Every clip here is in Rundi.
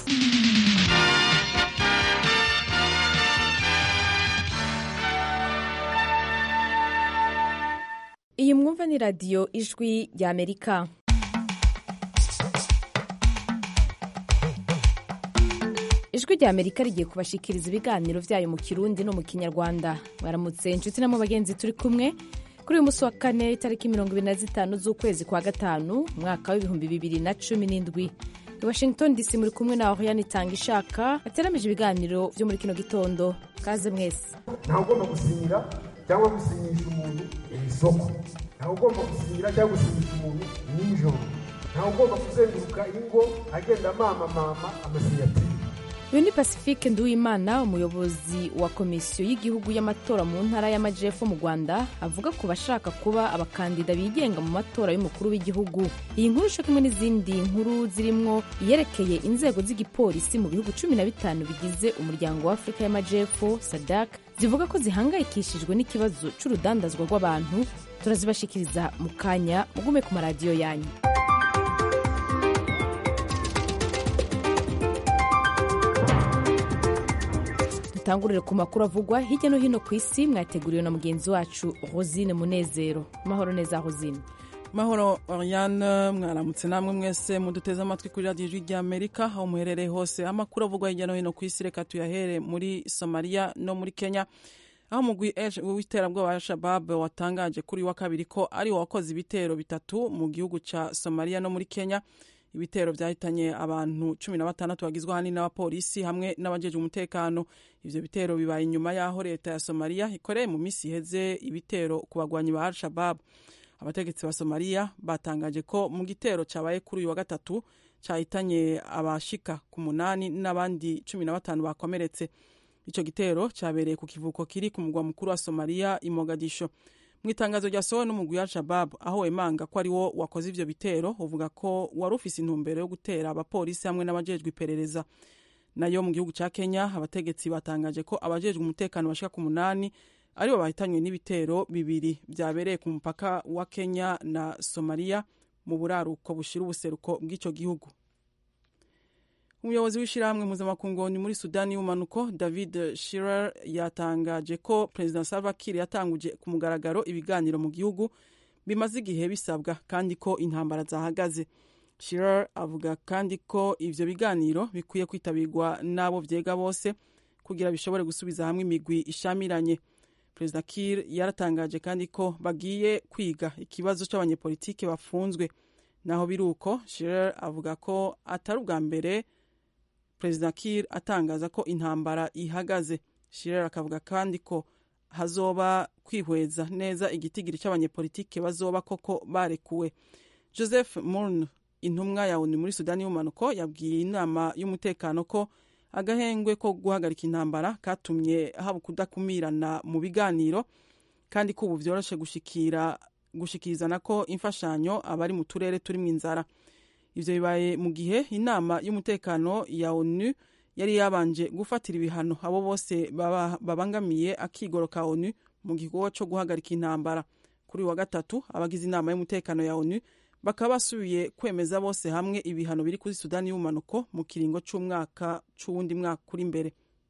iyi mwumva ni radiyo ijwi rya amerika ijwi rya amerika rigiye kubashikiriza ibiganiro byayo mu kirundi no mu kinyarwanda mwaramutse inshuti na mu bagenzi turi kumwe kuri uyu munsi wa kane itariki mirongo ibiri na zitanu z'ukwezi kwa gatanu umwaka w'ibihumbi bibiri na cumi n'indwi i washington dc muri kumwe na oriane itanga ishaka yateramije ibiganiro byo muri kino gitondo kaze mwese ntawe ugomba gusinyira cyangwa gusinyisha umuntu mu isoko ntawe ugomba gusinyira cyangwa gusinyisha umuntu nijoro ntawe ugomba kuzenguruka ingo agenda mama mama amasiyatire uyu ni pacifique nduwimana umuyobozi wa komisiyo y'igihugu y'amatora mu ntara y'amajyepfo mu rwanda avuga ku bashaka kuba abakandida bigenga mu matora y'umukuru w'igihugu iyi nkuru isho kimwe n'izindi nkuru zirimo iyerekeye inzego z'igipolisi mu bihugu cumi na bitanu bigize umuryango wa afurika y'amajyepfo sadak zivuga ko zihangayikishijwe n'ikibazo cy'urudandazwa rw'abantu turazibashikiriza mu kanya mugume ku maradiyo yanyu dutangurire ku makuru avugwa hirya no hino ku isi mwateguriwe na mugenzi wacu rosine munezero mahoro neza rosine mahoro oriane mwaramutse namwe mwese muduteze amatwi kuri radiyo ijwi rya amerika aho muherereye hose amakuru avugwa hirya no hino ku isi reka tuyahere muri somaliya no muri kenya aho umugwi w'iterabwoba wa shabab watangaje kuri wa kabiri ko ari wakoze ibitero bitatu mu gihugu cya somaliya no muri kenya ibitero byahitanye abantu cumi na batandatu bagizwe ahanini n'abapolisi hamwe n'abajeje umutekano ivyo bitero bibaye inyuma y'aho leta ya somaliya ikoreye mu minsi iheze ibitero ku bagwanyi ba al-shabab abategetsi ba somaliya batangaje ko mu gitero cyabaye kuri uyu wa gatatu cyahitanye abashika ku munani n'abandi cumi na batanu bakomeretse ico gitero cyabereye ku kivuko kiri ku mugwa mukuru wa somaliya i mogadisho mu itangazo ryasohowe n'umugwi wa shabab aho wemanga ko ari wo wakoze ivyo bitero uvuga ko wari ufise intumbero yo gutera abapolisi hamwe n'abajejwe iperereza nayo mu gihugu ca kenya abategetsi batangaje ko abajejwe umutekano bashika ku munani aribo bahitanywe n'ibitero bibiri vyabereye ku mupaka wa kenya na somaliya mu buraruko bushira ubuseruko bw'ico gihugu umuyobozi w'ishyirahamwe mpuzamakungu muri sudani y'ubumanuko david shirer yatangaje ko perezida salva kiir yatanguje ku mugaragaro ibiganiro mu gihugu bimaze igihe bisabwa kandi ko intambara zahagaze shirer avuga kandi ko ivyo biganiro bikwiye kwitabirwa n'abo vyega bose kugira bishobore gusubiza hamwe imigwi ishamiranye perezida kiir yaratangaje kandi ko bagiye kwiga ikibazo c'abanyepolitike bafunzwe naho biri uko shirer avuga ko atari ubwa mbere perezida kir atangaza ko intambara ihagaze shirer akavuga kandi ko hazoba kwihweza neza igitigiri cy'abanyepolitike bazoba koko barekuwe joseph murn intumwa ya onu muri sudani y'umanuko yabwiye inama y'umutekano ko agahengwe ko guhagarika intambara katumye haba kudakumirana mu biganiro kandi ko ubu vyoroshe gushikira gushikirizana ko imfashanyo abari mu turere turimwo inzara ivyo bibaye mu gihe inama y'umutekano ya onu yari yabanje gufatira ibihano abo bose babangamiye akigoro ka onu mu gikorwa co guhagarika intambara kuri wa gatatu abagize inama y'umutekano ya onu bakaba basubiye kwemeza bose hamwe ibihano biri kuri sudani y'ubumanuko mu kiringo c'umwaka c'uwundi mwaka uri imbere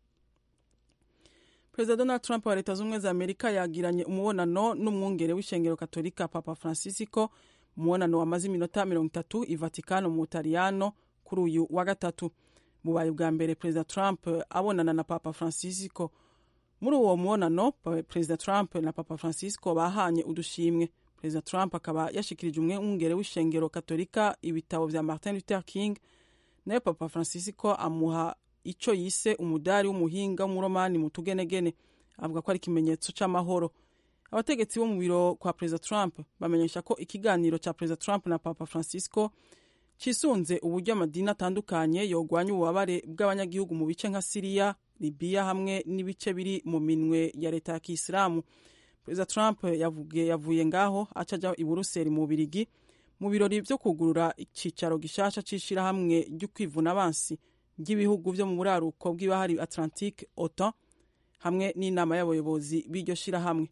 perezida donald trump wa leta z'ubumwe za amerika yagiranye umubonano n'umwungere w'ishengero katolika papa francisco umubonano wamaze iminota mirongo itatu i vatikano mu butaliyano kuri uyu wa gatatu bubaye bwa mbere perezida trump abonana na papa francisco muri uwo mubonano perezida trump na papa francisco bahanye udushimwe perezida trump akaba yashikirije umwungere w'ishengero katolika ibitabo vya martin luther king nayo papa francisco amuha ico yise umudari w'umuhinga w'umuromani mu tugenegene avuga ko ari ikimenyetso c'amahoro abategetsi bo mu biro kwa perezida trump bamenyesha ko ikiganiro cya perezida trump na papa francisco cisunze uburyo amadini atandukanye yogwanya ububabare bw'abanyagihugu mu bice nka siriya libiya hamwe n'ibice biri mu minwe ya leta ya kisilamu perezida trump yavuye, yavuye ngaho aca aja i buruseli mu bubirigi mu birori vyo kugurura icicaro gishasha c'ishirahamwe ry'ukwivuna abansi ry'ibihugu vyo mu buraruko bw'ibahari atlantique otan hamwe n'inama y'abayobozi b'iryo shirahamwe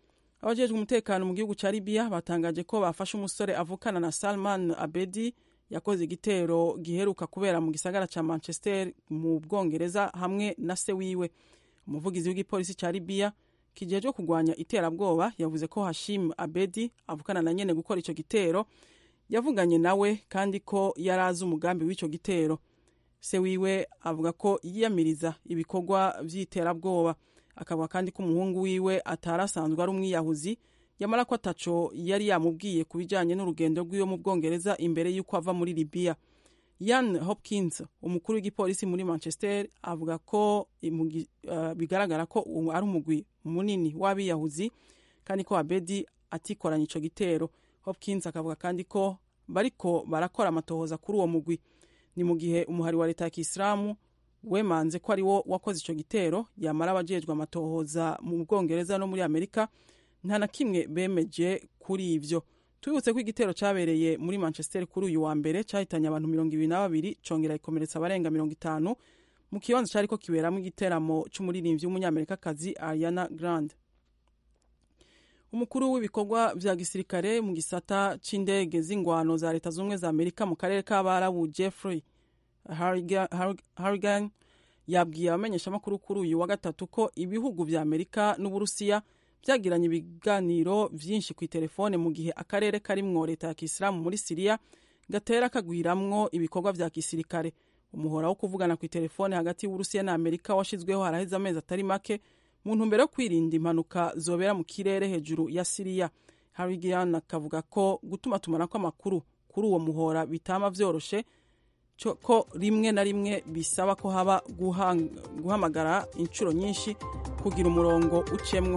abajejwe umutekano mu gihugu ca libiya batangaje ko bafashe umusore avukana na salman abedi yakoze igitero giheruka kubera mu gisagara ca manchester mu bwongereza hamwe na se wiwe umuvugizi w'igipolisi ca libiya kijejwe kurwanya iterabwoba yavuze ko hashim abedi avukana na nyene gukora ico gitero yavuganye nawe kandi ko yari azi umugambi w'ico gitero se wiwe avuga ko yiyamiriza ibikorwa vy'iterabwoba akavuga kandi ko umuhungu wiwe atari asanzwe ari umwiyahuzi yamara ko ataco yari yamubwiye ku bijanye n'urugendo rw'iwe mu bwongereza imbere y'uko ava muri libiya yan hopkins umukuru w'igipolisi muri manchester avuga ko uh, bigaragara ko ari umugwi munini w'abiyahuzi kandi ko abedi atikoranye ico gitero hopkins akavuga kandi ko bariko barakora amatohoza kuri uwo mugwi ni mu gihe umuhari wa leta ya kisilamu wemanze ko ari wo wakoze ico gitero yamara abajejwe amatohoza mu bwongereza no muri amerika nta na kimwe bemeje kuri ivyo tubibutse ko igitero cyabereye muri manchester kuri uyu wa mbere cyahitanye abantu mirongo ibiri na babiri congera ikomeretsa abarenga mirongo itanu mu kibanza cyariko kiberamo igiteramo c'umuririmbyi w'umunyamerikakazi ariana grande umukuru w'ibikorwa vya gisirikare mu gisata c'indege z'ingwano za leta z'ubumwe za amerika mu karere k'abarabu jeffrey harrigan yabwiye abamenyeshamakuru kuri uyu wa gatatu ko ibihugu vya amerika n'uburusiya byagiranye ibiganiro vyinshi ku itelefone mu gihe akarere karimwo leta ya kisilamu muri siriya gatera kagwiramwo ibikorwa vya gisirikare umuhora wo kuvugana ku itelefone hagati y'uburusiya na amerika washizweho haraheze amezi atari make mu ntumbero yo kwirinda impanuka zobera mu kirere hejuru ya siriya harigian akavuga ko gutuma tumanako amakuru kuri uwo muhora bitama vyoroshe ko rimwe na rimwe bisaba ko haba guhamagara inshuro nyinshi kugira umurongo ucemwo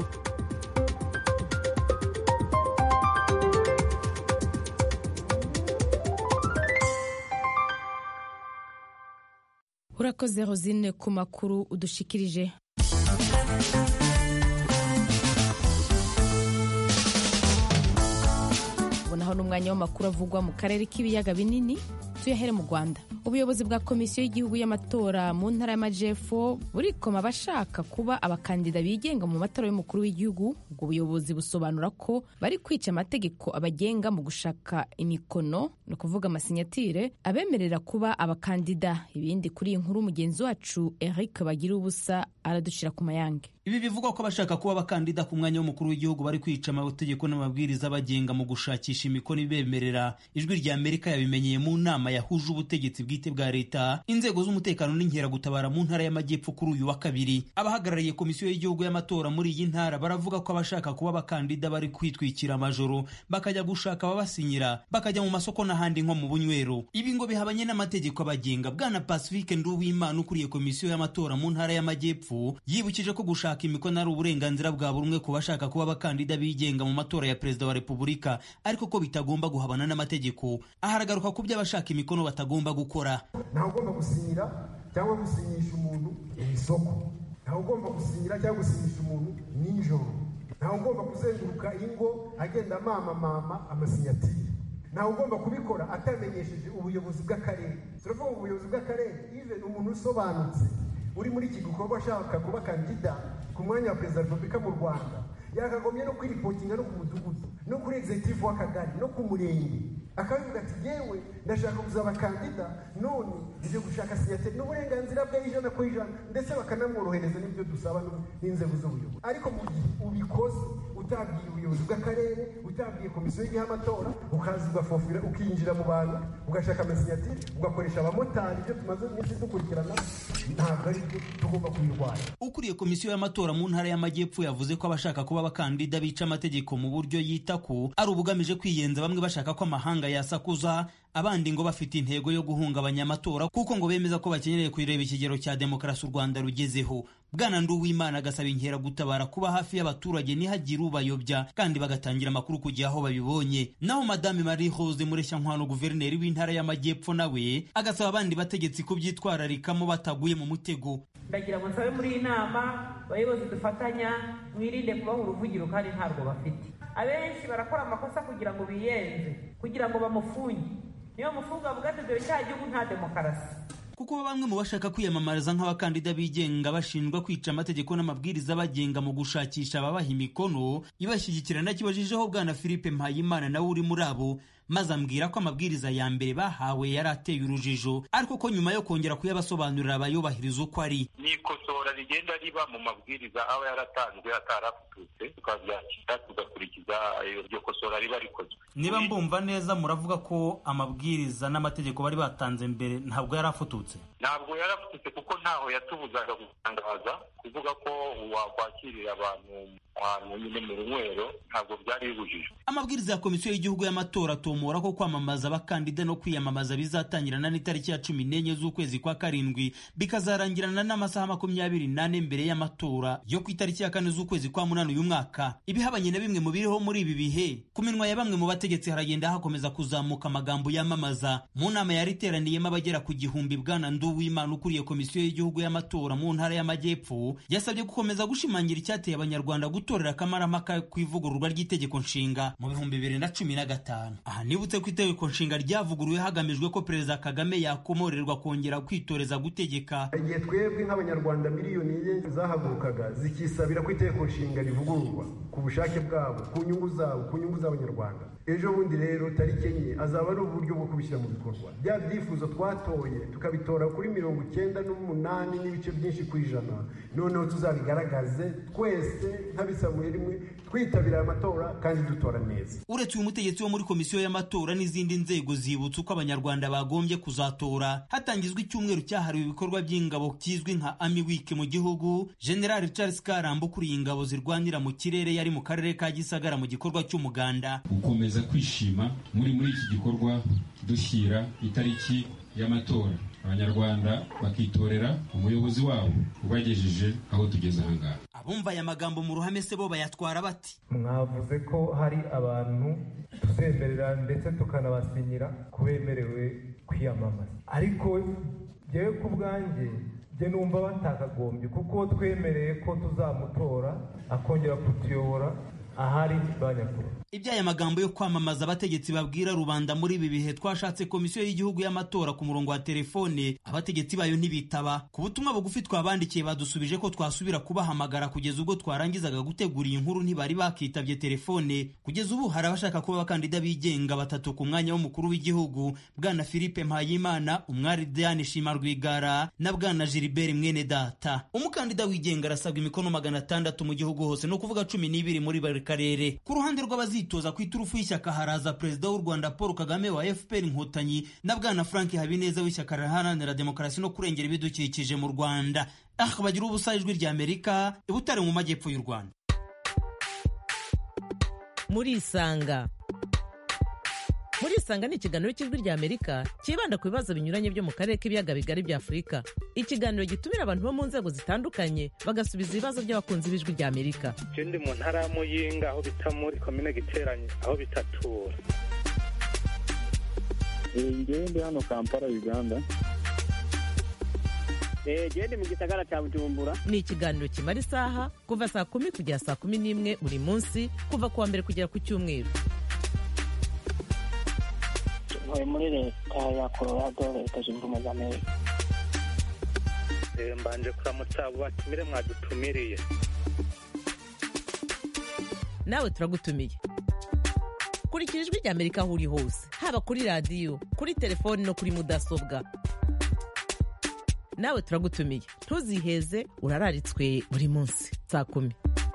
urakoze rosine ku makuru udushikirije ubonaho n'umwanya w'amakuru avugwa mu karere k'ibiyaga binini tuyahere mu rwanda ubuyobozi bwa komisiyo y'igihugu y'amatora mu ntara y'amajepfo burikoma abashaka kuba abakandida bigenga mu matora y'umukuru w'igihugu ubwo buyobozi busobanura ko bari kwica amategeko abagenga mu gushaka imikono ni ukuvuga amasinyatire abemerera kuba abakandida ibindi kuri iyi nkuru mugenzi wacu eric bagira ubusa aradushira ku mayange ibi bivugwa ko abashaka kuba abakandida ku mwanya w'umukuru w'igihugu bari kwica amategeko n'amabwiriza abagenga mu gushakisha imikono ibemerera ijwi rya amerika yabimenyeye mu nama yahuje ubutegetsi bwite bwa leta inzego z'umutekano n'inkeragutabara mu ntara y'amajyepfo kuri uyu wa kabiri abahagarariye komisiyo y'igihugu y'amatora muri iyi ntara baravuga ko abashaka kuba abakandida bari kwitwikira amajoro bakajya gushaka ababasinyira bakajya mu masoko n'ahandi nko mu bunywero ibi ngo bihabanye n'amategeko abagenga bwana pacifique nduwimana ukuriye komisiyo y'amatora mu ntara y'amajyepfo yibukije ko gushaka imikono ari uburenganzira bwa buri umwe ku bashaka kuba abakandida bigenga mu matora ya perezida wa repubulika ariko ko bitagomba guhabana n'amategeko aharagaruka ku byo abashaka imikono batagomba gukora ntawe ugomba gusinyira cyangwa gusinyisha umuntu mu isoko ntawe ugomba gusinyira cyangwa gusinyisha umuntu nijoro ntawe ugomba kuzenguruka ingo agenda mama mama amasinyatire ntawe ugomba kubikora atamenyesheje ubuyobozi bw'akarere turavuga ngo ubuyobozi bw'akarere even umuntu usobanutse uri muri iki gikorwa ashaka kuba kandida ku mwanya wa perezida wa repubulika mu rwanda yakagombye no kwiripotinga no ku mudugudu no kuri executive w'akagari no ku murenge akabivuga ati yewe ndashaka kuzaba kandida none nje gushaka sinyateri n'uburenganzira bwe ijana ku ijana ndetse bakanamworohereza n'ibyo dusaba n'inzego z'ubuyobozi ariko mu gihe ubikoze utabwiye ubuyobozi bw'akarere utabwiye komisiyo y'igihe amatora ukaza ugafofira ukinjira mu bantu ugashaka amasinyatiri ugakoresha abamotari ibyo tumaze iminsi dukurikirana ntabwo ari byo tugomba kubirwanya ukuriye komisiyo y'amatora mu ntara y'amajyepfo yavuze ko abashaka kuba abakandida bica amategeko mu buryo yita ko ari ubugamije kwiyenza bamwe bashaka ko amahanga yasakuza abandi ngo bafite intego yo guhungabanya amatora kuko ngo bemeza ko bakenyereye kureba ikigero cya demokarasi u rwanda rugezeho bwana nduwimana agasaba inkeragutabara kuba hafi y'abaturage ntihagire ubayobya kandi bagatangira amakuru ku gihe aho babibonye naho madame marie rose mureshyankwano guverineri w'intara y'amajyepfo nawe agasaba abandi bategetsi kubyitwararikamo bataguye mu mutego ndagira ngo nsabe muri iyi nama abayobozi dufatanya mwirinde kubaha uruvugiro kandi ntabwo bafite abenshi barakora amakosa kugira ngo biyenze kugira ngo bamufunge niyo mufunga avuga ati dore cya gihugu nta demokarasi kuko bamwe mu bashaka kwiyamamariza nk'abakandida bigenga bashinjwa kwica amategeko n'amabwiriza bagenga mu gushakisha ababaha imikono ibashyigikira nakibajijeho bwana philippe mpayimana nawe uri muri abo maze ambwira ko amabwiriza ya mbere bahawe yari ateye urujijo ariko ko nyuma yo kongera kuyabasobanurira bayubahiriza uko ari ni ikosora rigenda riba mu mabwiriza aba yaratanzwe atarafututse tukabyakira tugakurikiza iryo kosora riba rikozwe niba mbumva neza muravuga ko amabwiriza n'amategeko bari batanze mbere ntabwo yari afututse ntabwo yarafututse kuko ntaho yatubuzaga gutangaza kuvuga ko wakwakirira abantu ahantu nyine mu runywero ntabwo byari bibujijwe amabwiriza ya komisiyo y'igihugu y'amatora atomora ko kwamamaza abakandida no kwiyamamaza bizatangirana n'itariki ya cumi n'enye z'ukwezi kwa karindwi bikazarangirana n'amasaha makumyabiri n'ane mbere y'amatora yo ku itariki ya kane z'ukwezi kwa munani uyu mwaka ibihabanye na bimwe mu biriho muri ibi bihe ku minwa ya bamwe mu bategetsi haragenda hakomeza kuzamuka amagambo yamamaza mu nama yari iteraniyemo abagera ku gihumbi bwana nduwimana ukuriye komisiyo y'igihugu y'amatora mu ntara y'amajyepfo yasabye gukomeza gushimangira icyateye abanyarwanda gutorera akamaramaka ku ivugururwa ry'itegeko nshinga mu bihumbi bibiri na cumi na gatanu aha nibutse ko itegeko nshinga ryavuguruwe hagamijwe ko perezida kagame yakomorerwa kongera kwitoreza gutegeka igihe twebwe nk'abanyarwanda miliyoni enye zahagurukaga zikisabira ko itegeko nshinga rivugururwa ku bushake bwabo ku nyungu zabo ku nyungu z'abanyarwanda ejo bundi rero tariki enye azaba ari uburyo bwo kubishyira mu bikorwa bya byifuzo twatoye tukabitora kuri mirongo icyenda n'umunani n'ibice byinshi ku ijana noneho tuzabigaragaze twese nk'abisamuye rimwe twitabira aya matora kandi dutora neza uretse uyu mutegetsi wo muri komisiyo y'amatora n'izindi nzego zibutsa uko abanyarwanda bagombye kuzatora hatangizwa icyumweru cyahariwe ibikorwa by'ingabo kizwi nka ami wiki mu gihugu general charles karamba ukuriye ingabo zirwanira mu kirere yari mu karere ka gisagara mu gikorwa cy'umuganda gukomeza kwishima muri muri iki gikorwa dushyira itariki y'amatora abanyarwanda bakitorera umuyobozi wabo ubagejeje aho tugeze ahangaha abumva aya magambo mu ruhame se bo bayatwara bati mwavuze ko hari abantu tuzemerera ndetse tukanabasinyira ko bemerewe kwiyamamaza ariko njyewe ku bwanjye njye numva batakagombye kuko twemereye ko tuzamutora akongera kutuyobora ahari banyakuru iby'aya magambo yo kwamamaza abategetsi babwira rubanda muri ibi bihe twashatse komisiyo y'igihugu y'amatora ku murongo wa telefone abategetsi bayo ntibitaba ku butumwa bugufi twabandikiye badusubije ko twasubira kubahamagara kugeza ubwo twarangizaga gutegura iyi nkuru ntibari bakitabye telefone kugeza ubu hari abashaka kuba abakandida bigenga batatu ku mwanya w'umukuru w'igihugu bwana philippe mpayimana umwari diane shima rwigara na bwana gilbert mwene data umukandida wigenga arasabwa imikono magana atandatu mu gihugu hose ni ukuvuga cumi n'ibiri muri buri karere ku ruhande rw'abazitoza ku iturufu y'ishyaka haraza perezida w'u rwanda paul kagame wa fpr inkotanyi na bwana frank habineza w'ishyaka riharanira demokarasi no kurengera ibidukikije mu rwanda ah bagira ubusa ijwi rya amerika ibutare mu majyepfo y'u rwanda murisanga murisanga ni ikiganiro cy'ijwi rya amerika cyibanda ku bibazo binyuranye byo mu karere k'ibiyaga bigari bya afurika ikiganiro gitumira abantu bo mu nzego zitandukanye bagasubiza ibibazo by'abakunzi b'ijwi rya amerika je ndi mu ntara ya muyinga aho bita muri komine giteranye aho bitatura ngewe ndi hano kampala uganda gende mu gisagara cya bujumbura ni ikiganiro kimara isaha kuva saa kumi kugera saa kumi n'imwe buri munsi kuva ku wa mbere kugera ku cyumweru ntuye muri leta ya colorado leta zunze ubumwe za amerika mbanje kuramutsa abo batumire mwadutumiriye nawe turagutumiye kurikira ijwi rya amerika aho uri hose haba kuri radiyo kuri telefoni no kuri mudasobwa nawe turagutumiye ntuziheze urararitswe buri munsi saa kumi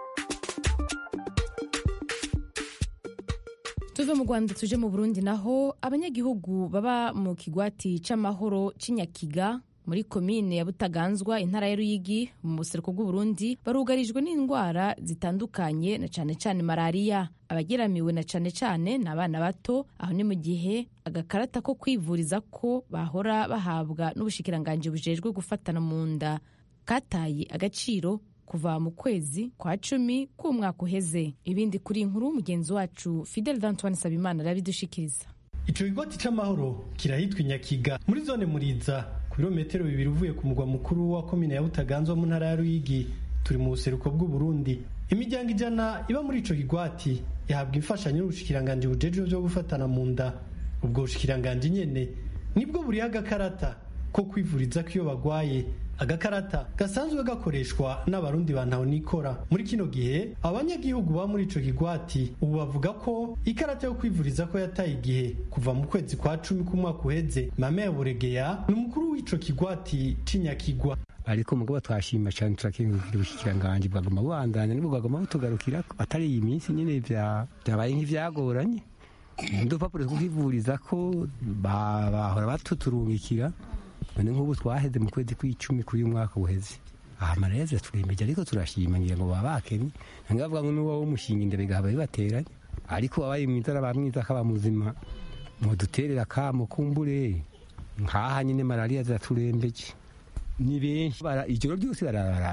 tuve mu rwanda tuje mu burundi naho abanyagihugu baba mu kigwati c'amahoro c'inyakiga muri komine ya butaganzwa intara ya ruyigi mu buseruko bw'uburundi barugarijwe n'indwara zitandukanye na cane cane malariya abageramiwe na cane cane ni abana bato aho ni mu gihe agakarata ko kwivuriza ko bahora bahabwa n'ubushikiranganji bujejwe gufatana mu nda kataye agaciro kuva mu kwezi kwa cumi k'umwaka uheze ibindi kuri inkuru mugenzi wacu fidel d'antoine sabimana arabidushikiriza ico kigoti c'amahoro kirahitwa inyakiga muri zone muriza ku birometero bibiri uvuye ku mugwa mukuru wa komine ya butaganzwa mu ntara ya ruyigi turi mu buseruko bw'uburundi imiryango ijana iba muri ico kigwati ihabwa imfashanyo n'ubushikiranganji bujejwe vyo gufatana mu nda ubwo bushikiranganji nyene nibwo buriho agakarata ko kwivuriza ko iyo bagwaye agakarata gasanzwe gakoreshwa n'abarundi ba ntahonikora muri kino gihe abanyagihugu ba muri ico kigwati ubu bavuga ko ikarata yo kwivuriza ko yataye igihe kuva mu kwezi kwa cumi k'umwaka uheze mame ya buregeya ni umukuru w'ico kigwati c'inyakigwa ariko mugabo twashima cyane turakingukira ubushikiranganji bwaguma bubandanya nibwo bwaguma butugarukira atari iyi minsi nyine byabaye nk'ivyagoranye udupapuro two kwivuriza ko bahora batuturungikira none nk'ubu twaheze mu kwezi kw'icumi k'uyu mwaka uheze aha amareze turembeje ariko turashima ngira ngo baba bakenye nanga bavuga ngo n'uwo w'umushinga imbere gahaba bibateranye ariko wabaye mwiza araba mwiza akaba muzima muduterera kamo kumbure nkaha nyine malariya ziraturembeje ni benshi ijoro ryose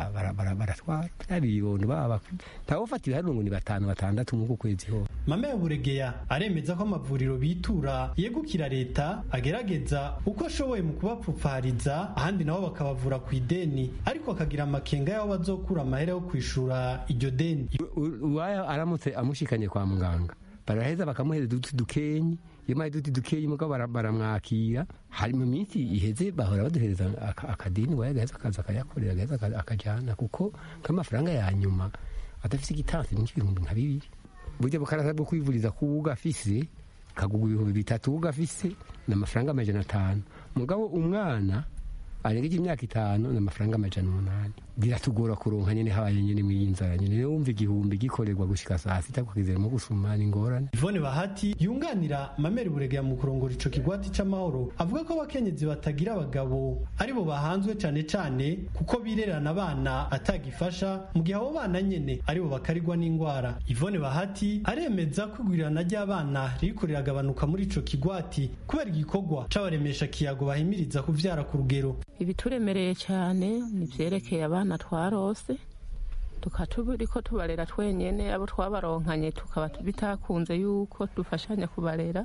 baratwara bya bibondo baba ntawufatira hano ngo ni batanu batandatu nk'uku kwezi ho mame ya buregeya aremeza ko amavuriro bitura yegukira leta agerageza uko ashoboye mu kubapfupfariza ahandi nabo bakabavura ku ideni ariko akagira amakenga y'aho bazokura amahera yo kwishura iryo deni uwaya aramutse amushikanye kwa muganga baraheza bakamuhereza uduti dukenyi iyo maye duti dukeyi mugabo baramwakira hari mu minsi iheze bahora baduhereza akadini waye agaheza akaza akayakorera agaheza akajana kuko nk'amafaranga ya nyuma adafise igitansi ni nk'ibihumbi nka bibiri burya bukarasa bwo kwivuriza ku ugafise kagugwa ibihumbi bitatu ugafise ni amafaranga amajana atanu mugabo umwana arengeje imyaka itanu ni amafaranga amajana umunani biratugora kuronka nyene habaye nyene mw'iyi nzara nyene rero wumva igihumbi gikorerwa gushika saa sita kwakizeramo gusuma ni ingorane Yvonne Bahati yunganira Mameri Buregera mu kurongora ico kigwati c'amahoro avuga ko abakenyezi batagira abagabo aribo bahanzwe cane cane kuko birerana abana atagifasha mu gihe abo bana nyene aribo bakarigwa n'ingwara Yvonne Bahati aremeza ko igwirirana ry'abana ririko riragabanuka muri ico kigwati kubera igikorwa c'abaremesha kiyago bahimiriza kuvyara ku rugero ibituremereye cyane ni vyerekeye abana twarose tukatubiriko tubarera twenyene abo twabaronkanye tukaba bitakunze yuko dufashanya kubarera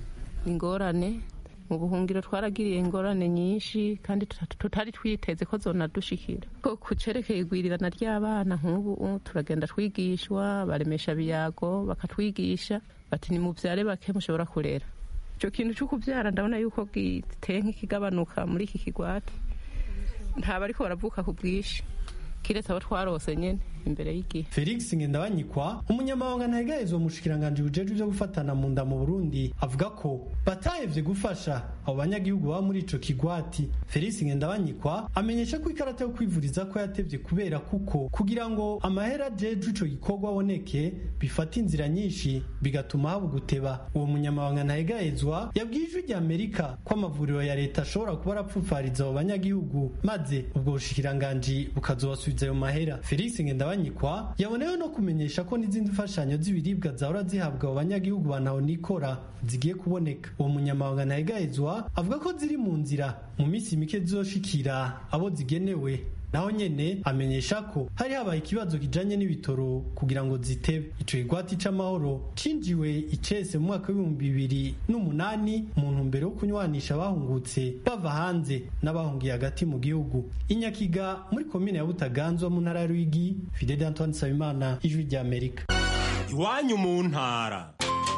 ingorane mu buhungiro twaragiriye ingorane nyinshi kandi tutari twiteze ko zonadushikira ko kucerekeye igwirirana ry'abana nk'ubu turagenda twigishwa baremesha biyago bakatwigisha bati ni muvyare bake mushobora kurera ico kintu cyo kuvyara ndabona yuko giteye nk'ikigabanuka muri iki kigwati ntaba ariko baravuka ku bwinshi kiretse abo twarose nyene imbere y'igihe Felix Ngendabanyikwa umunyamabanga ntahegayezo mushikiranganje bujejwe byo gufatana mu nda mu Burundi avuga ko batahevye gufasha abo banyagihugu baba muri ico kigwati Felix Ngendabanyikwa amenyesha ko ikarata yo kwivuriza ko yatevye kubera kuko kugira ngo amahera jeje ico gikorwa aboneke bifata inzira nyinshi bigatuma haba guteba uwo munyamabanga ntahegayezwa yabwiye ijwi rya Amerika ko amavuriro ya leta ashobora kuba arapfupfariza abo banyagihugu maze ubwo bushikiranganji bukazobasubiza ayo mahera Felix Ngendabanyikwa Ndabanyikwa yabonewe no kumenyesha ko n'izindi mfashanyo z'ibiribwa zahora zihabwa abo banyagihugu ba nikora zigiye kuboneka uwo munyamabanga ntahegayezwa avuga ko ziri mu nzira mu minsi mike zizoshikira abo zigenewe naho nyene amenyesha ko hari habaye ikibazo kijanye n'ibitoro kugira ngo zitebe ico kigwati c'amahoro cinjiwe icese mu mwaka w'ibihumbi bibiri n'umunani mu ntumbero yo kunywanisha abahungutse bava hanze n'abahungiye hagati mu gihugu inyakiga muri komine ya butaganzwa mu ntara ya rwigi fidel antoine nsabimana ijwi rya amerika iwanyu mu ntara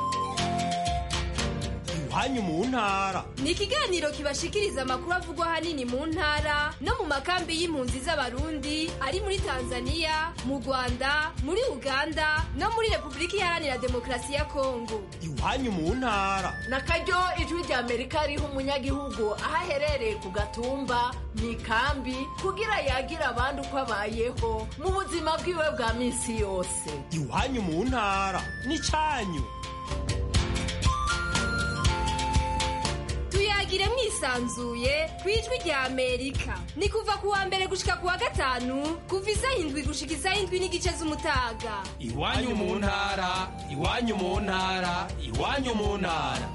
iwanyu mu ntara ni ikiganiro kibashikiriza amakuru avugwa ahanini mu ntara no mu makambi y'impunzi z'abarundi ari muri tanzania mu rwanda muri uganda no muri repubulika iharanira demokarasi ya kongo iwanyu mu ntara na karyo ijwi rya amerika riha umunyagihugu aho aherereye ku gatumba mu ikambi kugira yagire abandi uko abayeho mu buzima bwiwe bwa minsi yose iwanyu mu ntara ni cyanyu tuyagire mwisanzuye ku ijwi rya amerika ni kuva ku wa mbere gushika ku wa gatanu kuva isaha indwi gushika isaha indwi n'igice z'umutaga iwanyu mu ntara iwanyu mu ntara iwanyu mu ntara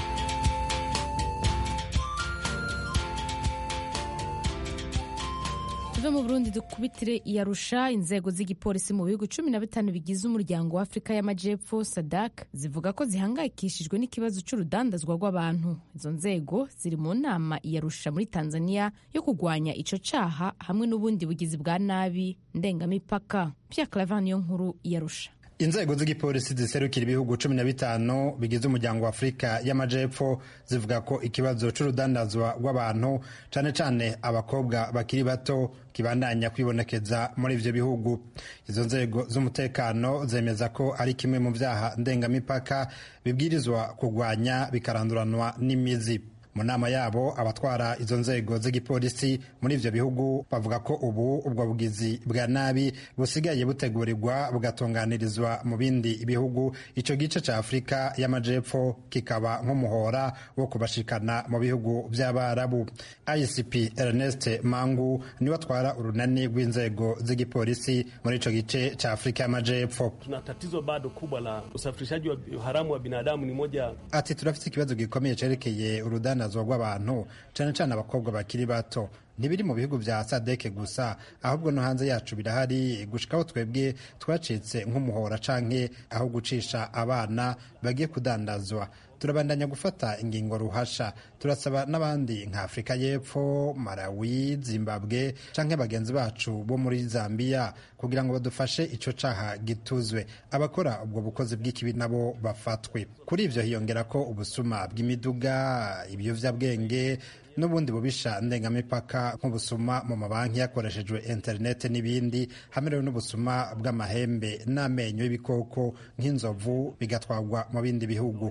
tuve mu burundi dukubitire iyarusha inzego z'igipolisi mu bihugu cumi na bitanu bigize umuryango wa afurika y'amajepfo sadak zivuga ko zihangayikishijwe n'ikibazo cy'urudandazwa rw'abantu izo nzego ziri mu nama iyarusha muri tanzania yo kurwanya ico caha hamwe n'ubundi bugizi bwa nabi ndengamipaka pia clavan niyo nkuru iyarusha inzego z'igipolisi ziserukira ibihugu cumi na bitanu bigize umuryango wa afurika y'amajepfo zivuga ko ikibazo c'urudandazwa rw'abantu cane cane abakobwa bakiri bato kibandanya kwibonekeza muri ivyo bihugu izo nzego z'umutekano zemeza ko ari kimwe mu vyaha ndengamipaka bibwirizwa kurwanya bikaranduranwa n'imizi mu nama yabo abatwara izo nzego z'igipolisi muri ivyo bihugu bavuga ko ubu ubwo bugizi bwa nabi busigaye butegurirwa bugatunganirizwa mu bindi bihugu ico gice ca afurika y'amajepfo kikaba nk'umuhora wo kubashikana mu bihugu vy'abarabu icp ernest mangu niwe atwara urunani rw'inzego z'igipolisi muri ico gice ca afurika y'amajepfo tuna tatizo bado kubwa la usafirishaji wa haramu wa binadamu ni moja ati turafite ikibazo gikomeye cerekeye urudana urudandazwa rw'abantu cyane cyane abakobwa bakiri bato ntibiri mu bihugu bya sadeke gusa ahubwo no hanze yacu birahari gushikaho twebwe twacitse nk'umuhora canke aho gucisha abana bagiye kudandazwa turabandanya gufata ingingo ruhasha turasaba n'abandi nka afurika y'epfo malawi zimbabwe canke bagenzi bacu bo muri zambiya kugira ngo badufashe ico caha gituzwe abakora ubwo bukozi bw'ikibi nabo bafatwe kuri ivyo hiyongera ko ubusuma bw'imiduga ibiyovyabwenge n'ubundi bubisha ndengamipaka nk'ubusuma mu mabanki hakoreshejwe interineti n'ibindi hamerewe n'ubusuma bw'amahembe n'amenyo y'ibikoko nk'inzovu bigatwarwa mu bindi bihugu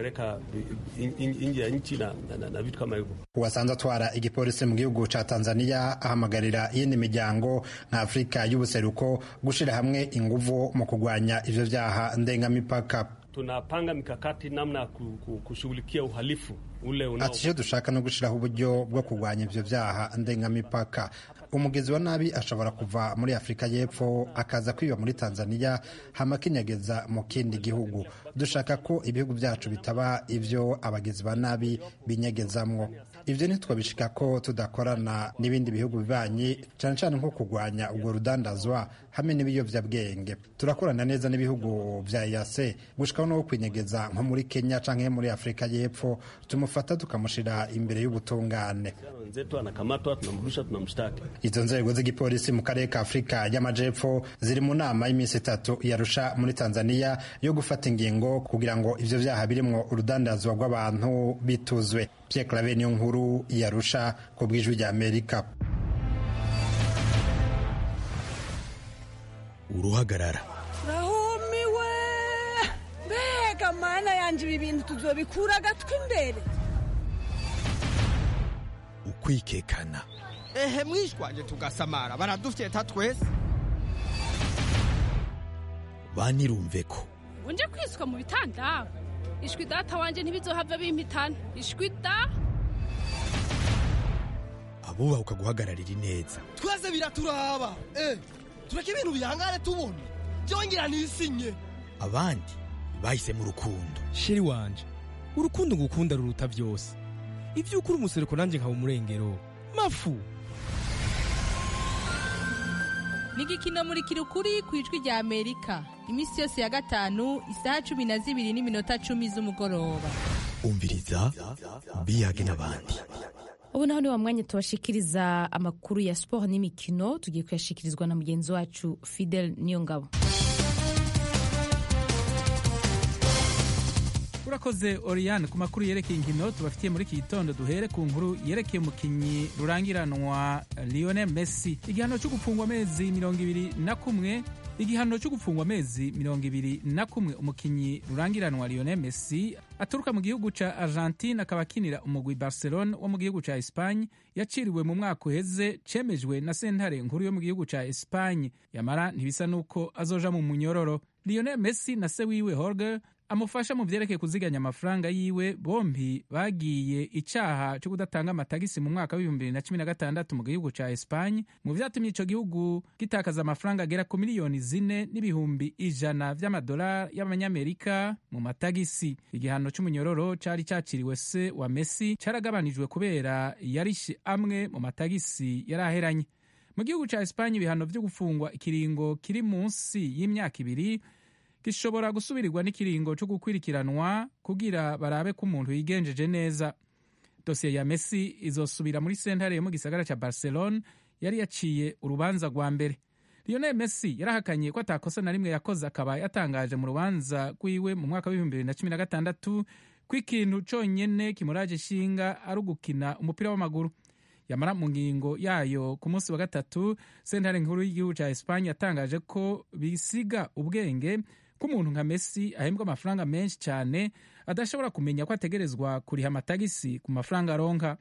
uwasanze atwara igipolisi mu gihugu ca tanzania ahamagarira iyindi miryango nka afurika y'ubuseruko gushira hamwe inguvu mu kurwanya ivyo vyaha ndengamipaka tunapanga mikakati namna ya kushughulikia uhalifu ule unao. Ati icyo dushaka no gushyiraho uburyo bwo kurwanya ivyo vyaha ndengamipaka umugezi wa nabi ashobora kuva muri afurika y'epfo akaza kwiba muri tanzania hama akinyegeza mu kindi gihugu dushaka ko ibihugu byacu bitaba ivyo abagizi ba nabi binyegezamwo ivyo ntitwabishika ko tudakorana n'ibindi bihugu bibanyi cane cane nko kurwanya ubwo rudandazwa hamwe n'ibiyovyabwenge turakorana neza n'ibihugu vya yase gushikaho no kwinyegeza nko muri kenya canke muri afurika y'epfo tumufata tukamushira imbere y'ubutungane wenzetu anakamatwa tunamrudisha tunamshtaki izo nzego z'igipolisi mu karere ka afurika y'amajepfo ziri mu nama y'iminsi itatu yarusha muri tanzania yo gufata ingingo kugira ngo ivyo vyaha birimwo urudandazwa rw'abantu bituzwe pierre clave niyo nkuru yarusha ku bw'ijwi rya amerika uruhagarara rahumiwe mbega mana yanje ibi bintu tuzobikura agatwi imbere ukwikekana ehe mwishwanje tugasamara baradufyeta twese banirumve ko unje kwiswa mu bitanda ishwi data wanje ntibizohava bimpitana ishwi da abubaha ukaguhagararira ineza twese biraturaba eh tureke ibintu bihangane tubona byongera nisinye abandi bahisemo urukundo sheri wanje urukundo ngukunda ruruta byose ibyo ukuri umusereko nanjye nkaba umurengero mafu ni igikino muri kirukuri ku ijwi rya amerika iminsi yose ya gatanu isaha cumi na zibiri n'iminota cumi z'umugoroba umviriza biyage n'abandi ubu naho ni wa mwanya tubashikiriza amakuru ya siporo n'imikino tugiye kuyashikirizwa na mugenzi wacu fidel niyongabo urakoze oriyane ku makuru yerekeye inkino tubafitiye muri iki gitondo duhere ku nkuru yerekeye umukinnyi rurangiranwa lionel messi igihano cyo gufungwa amezi mirongo ibiri na kumwe igihano cyo gufungwa amezi mirongo ibiri na kumwe umukinnyi rurangiranwa lionel messi aturuka mu gihugu ca argentine akaba akinira umugwi barcelone wo mu gihugu ca espagne yaciriwe mu mwaka uheze cemejwe na sentare nkuru yo mu gihugu ca espagne yamara ntibisa n'uko azoja mu munyororo lionel messi na se wiwe jorge amufasha mu vyerekeye kuziganya amafaranga yiwe bombi bagiye icaha cyo kudatanga amatagisi mu mwaka w'ibihumbi bibiri na cumi na gatandatu mu gihugu ca Espagne mu vyatumye ico gihugu gitakaza amafaranga agera ku miliyoni zine n'ibihumbi ijana vy'amadolari y'abanyamerika mu matagisi igihano c'umunyororo cari caciriwe se wa Messi caragabanijwe kubera yarishe amwe mu matagisi yari aheranye mu gihugu ca Espagne ibihano vyo gufungwa ikiringo kiri munsi y'imyaka ibiri gishobora gusubirirwa n'ikiringo cyo gukwirikiranwa kugira barabe ko umuntu yigenjeje neza dosiye ya messi izosubira muri sentare yo mu gisagara cya barcelone yari yaciye urubanza rwa mbere lionel messi yarahakanye ko atakosa na rimwe yakoze akaba yatangaje mu rubanza rwiwe mu mwaka w'ibihumbi bibiri na cumi na gatandatu ko ikintu conyene kimuraje ishinga ari ugukina umupira w'amaguru yamara mu ngingo yayo ku munsi wa gatatu sentare nkuru y'igihugu cya espanye yatangaje ko bisiga ubwenge ko umuntu nka messi ahembwa amafaranga menshi cyane adashobora kumenya ko ategerezwa kuriha amatagisi ku mafaranga aronka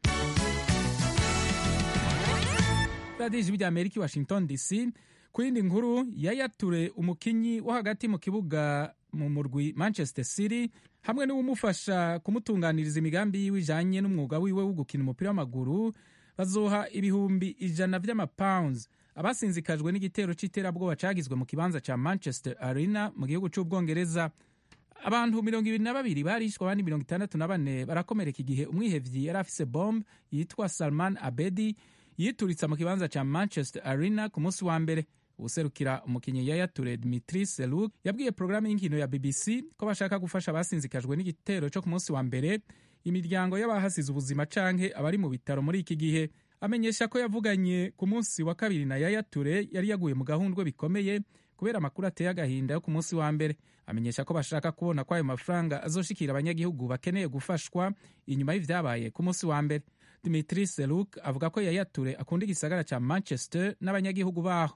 radiyo ijwi rya amerika i washington dc ku yindi nkuru yayature umukinyi wo hagati mu kibuga mu murwi manchester city hamwe n'uwumufasha kumutunganiriza imigambi yiwe ijanye n'umwuga wiwe wo gukina umupira w'amaguru bazoha ibihumbi ijana vy'amapounds abasinzikajwe n'igitero c'iterabwoba cagizwe mu kibanza ca manchester arena mu gihugu c'ubwongereza abantu mirongo ibiri na babiri barishwe abandi mirongo itandatu na bane barakomereka igihe umwihevyi yari afise bombe yitwa salman abedi yituritsa mu kibanza ca manchester arena ku munsi wa mbere userukira umukinnyi yayature dimitri seluk yabwiye porogaramu y'inkino ya bbc ko bashaka gufasha abasinzikajwe n'igitero cyo ku munsi wa mbere imiryango y'abahasize ubuzima canke abari mu bitaro muri iki gihe amenyesha ko yavuganye ku munsi wa kabiri na yayature yari yaguye mu gahundwe bikomeye kubera amakuru ateye agahinda yo ku munsi wa mbere amenyesha ko bashaka kubona ko ayo mafaranga azoshikira abanyagihugu bakeneye gufashwa inyuma y'ivyabaye ku munsi wa mbere dimitri seluk avuga ko yayature akunda igisagara ca manchester n'abanyagihugu baho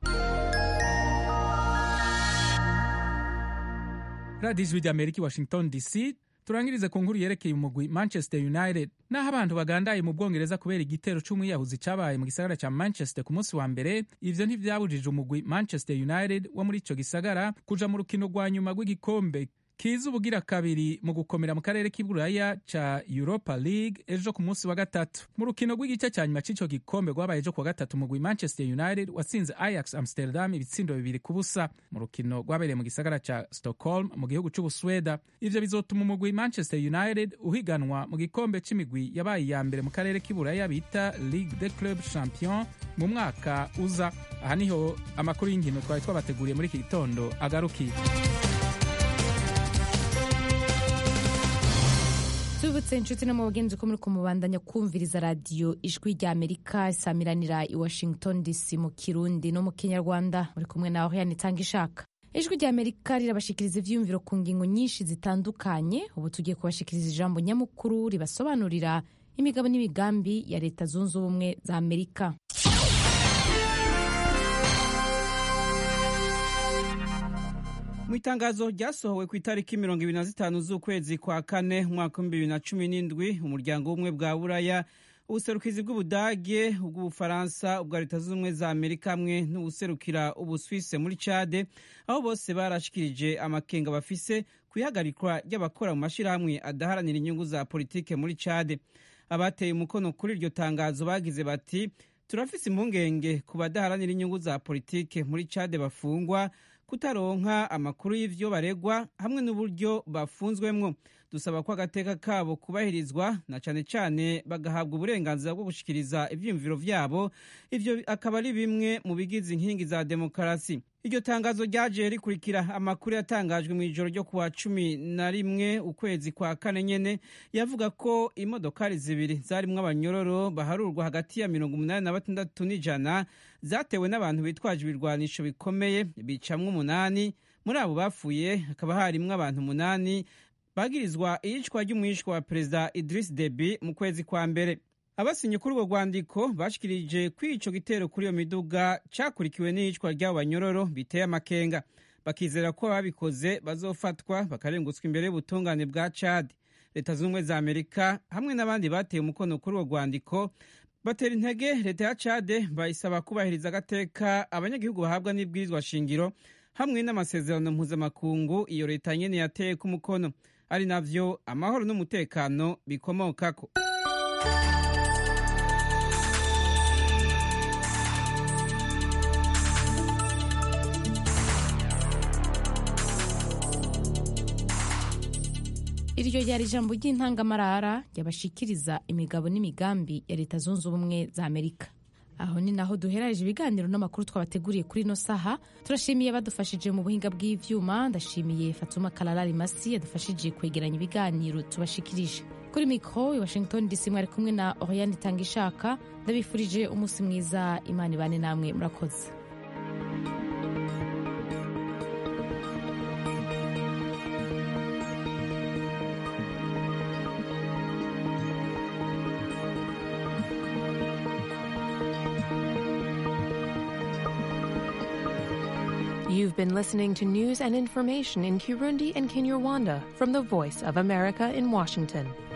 radiyo ijwi rya amerika i washington dc turangirize ku nkuru yerekeye umugwi manchester united naho abantu bagandaye mu bwongereza kubera igitero c'umwiyahuzi cabaye mu gisagara ca manchester ku munsi wa mbere ivyo ntivyabujije umugwi manchester united wo muri ico gisagara kuja mu rukino rwa nyuma rw'igikombe kiza ubugira kabiri mu gukomera mu karere k'iburaya ca europa league ejo ku munsi wa gatatu mu rukino rw'igice ca nyuma c'ico gikombe rwabaye ejo ku wa gatatu umugwi manchester united watsinze ajax amsterdam ibitsindo bibiri ku busa mu rukino rwabereye mu gisagara ca stockholm mu gihugu c'ubusweda ivyo bizotuma umugwi manchester united uhiganwa mu gikombe c'imigwi yabaye iya mbere mu karere k'iburaya bita ligue de club champion mu mwaka uza aha niho amakuru y'inkino twari twabateguriye muri iki gitondo agarukiye tubutse inshuti no mu bagenzi ko muri kumubandanya kumviriza radiyo ijwi rya amerika isamiranira i washington dc mu kirundi no mu kinyarwanda muri kumwe nawe yani itanga ishaka ijwi rya amerika rirabashikiriza ivyiyumviro ku ngingo nyinshi zitandukanye ubu tugiye kubashikiriza ijambo nyamukuru ribasobanurira imigabo n'imigambi ya leta zunze ubumwe za amerika mu itangazo ryasohowe ku itariki mirongo ibiri na zitanu z'ukwezi kwa kane umwaka w'ibihumbi bibiri na cumi n'indwi umuryango w'ubumwe bwa buraya ubuserukizi bw'ubudage ubw'ubufaransa ubwa leta zunze ubumwe za amerika hamwe n'ubuserukira ubuswise muri cade aho bose barashikirije amakenga bafise ku ihagarikwa ry'abakora mu mashyirahamwe adaharanira inyungu za politike muri cade abateye umukono kuri iryo tangazo bagize bati turafise impungenge ku badaharanira inyungu za politike muri cade bafungwa kutaronka amakuru y'ivyo baregwa hamwe n'uburyo bafunzwemwo dusaba ko agateka kabo kubahirizwa na cane cane bagahabwa uburenganzira bwo gushikiriza ivyiyumviro vyabo ivyo akaba ari bimwe mu bigize inkingi za demokarasi iryo tangazo ryaje rikurikira amakuru yatangajwe mu ijoro ryo kuwa cumi na rimwe ukwezi kwa kane nyene yavuga ko imodokari zibiri zarimwo abanyororo baharurwa hagati ya mirongo umunani na batandatu n'ijana zatewe n'abantu bitwaje ibirwanisho bikomeye bicamwo umunani muri abo bapfuye hakaba harimwo abantu umunani bagirizwa iyicwa ry'umwishwa wa perezida Idris Deby mu kwezi kwa mbere abasinye kuri urwo rwandiko bashikirije ko ico gitero kuri iyo miduga cakurikiwe n'iyicwa ry'abo banyororo biteye amakenga bakizera ko ababikoze bazofatwa bakarengutswa imbere y'ubutungane bwa Chad leta zunze ubumwe za Amerika hamwe n'abandi bateye umukono kuri urwo rwandiko batera intege leta ya Chad bayisaba kubahiriza agateka abanyagihugu bahabwa n'ibwirizwa shingiro hamwe n'amasezerano mpuzamakungu iyo leta nyene yateye ku mukono ari navyo amahoro n'umutekano bikomokako iryo ryari ijambo ry'intangamarara ryabashikiriza imigabo n'imigambi ya leta zunze ubumwe za amerika aho ni naho duheraje ibiganiro n'amakuru twabateguriye kuri ino saha turashimiye badufashije mu buhinga bw'ivyuma ndashimiye fatuma kalarari masi yadufashije kwegeranya ibiganiro tubashikirije kuri mikro i washington dc mwari kumwe na oriane itanga ishaka ndabifurije umunsi mwiza imana ibane namwe murakoze You've been listening to news and information in Kirundi and Kinyarwanda from the Voice of America in Washington.